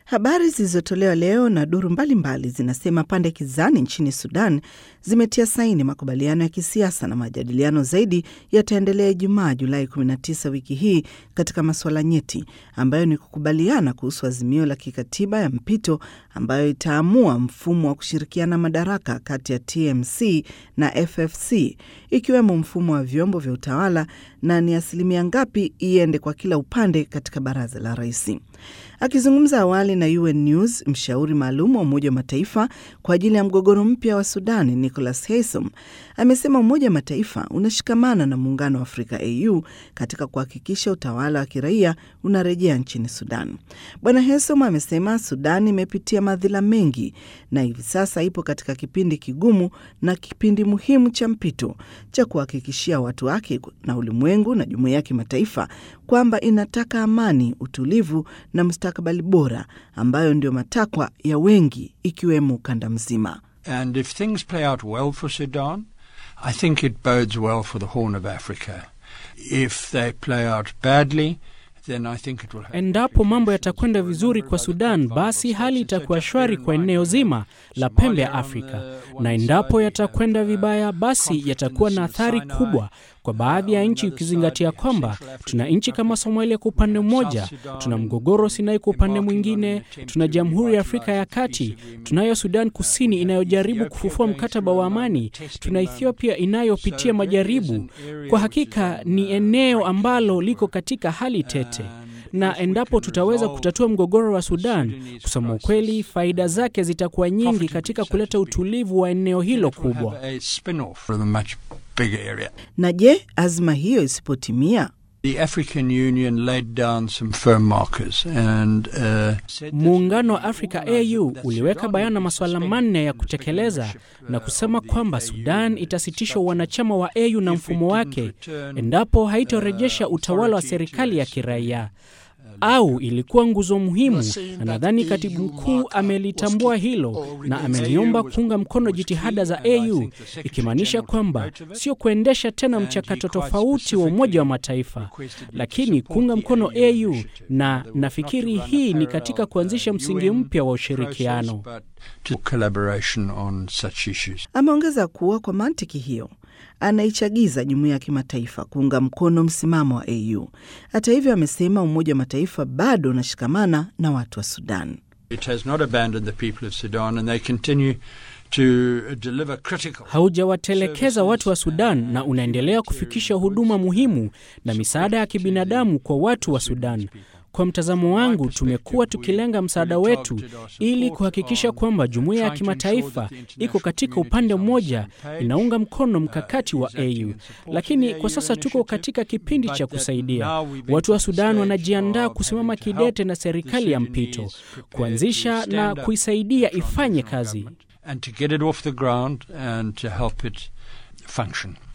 Habari zilizotolewa leo na duru mbalimbali zinasema pande kizani nchini Sudan zimetia saini makubaliano ya kisiasa na majadiliano zaidi yataendelea Ijumaa Julai 19 wiki hii katika masuala nyeti ambayo ni kukubaliana kuhusu azimio la kikatiba ya mpito ambayo itaamua mfumo wa kushirikiana madaraka kati ya TMC na FFC ikiwemo mfumo wa vyombo vya utawala na ni asilimia ngapi iende kwa kila upande katika baraza la rais. Akizungumza awali na UN News, mshauri maalum wa Umoja wa Mataifa kwa ajili ya mgogoro mpya wa Sudani, Nicholas Haysom, amesema Umoja wa Mataifa unashikamana na Muungano wa Afrika AU katika kuhakikisha utawala wa kiraia unarejea nchini Sudan. Bwana Haysom amesema Sudan imepitia madhila mengi na hivi sasa ipo katika kipindi kigumu na kipindi muhimu cha mpito cha kuhakikishia watu wake na ulimwengu na jumuiya ya kimataifa kwamba inataka amani, utulivu na mustakabali bora ambayo ndio matakwa ya wengi ikiwemo ukanda mzima. And if things play out well for Sudan, I think it bodes well for the Horn of Africa. If they play out badly, then I think it will have Endapo mambo yatakwenda vizuri kwa Sudan, basi hali itakuwa shwari kwa eneo zima la pembe ya Afrika, na endapo yatakwenda vibaya, basi yatakuwa na athari kubwa kwa baadhi ya nchi, ukizingatia kwamba tuna nchi kama Somalia kwa upande mmoja, tuna mgogoro Sinai kwa upande mwingine, tuna Jamhuri ya Afrika ya Kati, tunayo Sudan Kusini inayojaribu kufufua mkataba wa amani, tuna Ethiopia inayopitia majaribu. Kwa hakika ni eneo ambalo liko katika hali tete na endapo tutaweza kutatua mgogoro wa Sudan, kusema ukweli, faida zake zitakuwa nyingi katika kuleta utulivu wa eneo hilo kubwa. have a spin-off from a much bigger area. Na je, azma hiyo isipotimia? The African Union laid down some firm markers and uh, said that Muungano wa Afrika AU uliweka bayana masuala manne ya kutekeleza na kusema kwamba Sudan itasitisha wanachama wa AU na mfumo wake endapo haitorejesha utawala wa serikali ya kiraia au ilikuwa nguzo muhimu, na nadhani katibu mkuu amelitambua hilo na ameliomba kuunga mkono jitihada za AU, ikimaanisha kwamba sio kuendesha tena mchakato tofauti wa Umoja wa Mataifa, lakini kuunga mkono AU, na nafikiri hii ni katika kuanzisha msingi mpya wa ushirikiano. but to collaboration on such issues. Ameongeza kuwa kwa mantiki hiyo anaichagiza jumuiya ya kimataifa kuunga mkono msimamo wa AU. Hata hivyo, amesema Umoja wa Mataifa bado unashikamana na watu wa Sudan. It has not abandoned the people of Sudan and they continue to deliver critical haujawatelekeza watu wa Sudan na unaendelea kufikisha huduma muhimu na misaada ya kibinadamu kwa watu wa Sudan. Kwa mtazamo wangu, tumekuwa tukilenga msaada wetu ili kuhakikisha kwamba jumuiya ya kimataifa iko katika upande mmoja, inaunga mkono mkakati wa AU. Lakini kwa sasa tuko katika kipindi cha kusaidia watu wa Sudan. Wanajiandaa kusimama kidete na serikali ya mpito, kuanzisha na kuisaidia ifanye kazi. and to get it off the ground and to help it function.